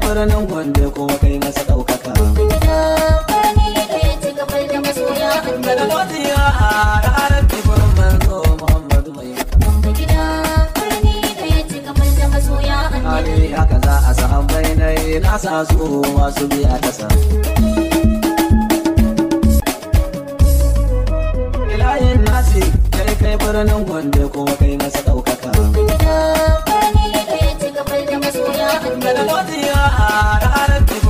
birnin gwande kuma kai masa ɗaukaka gida birni da ya ci gabar da masoya da annabi godiya a ranar tibirin manzo muhammadu mai Wanga gida birni da ya ci gabar da masoya annabi hali haka za a samu bainai na sa su masu biya ta sa ilayin nasi kai kai birnin gwande kuma kai masa ɗaukaka gida birni da ya ci gabar da masoya da annabi godiya a ranar tibirin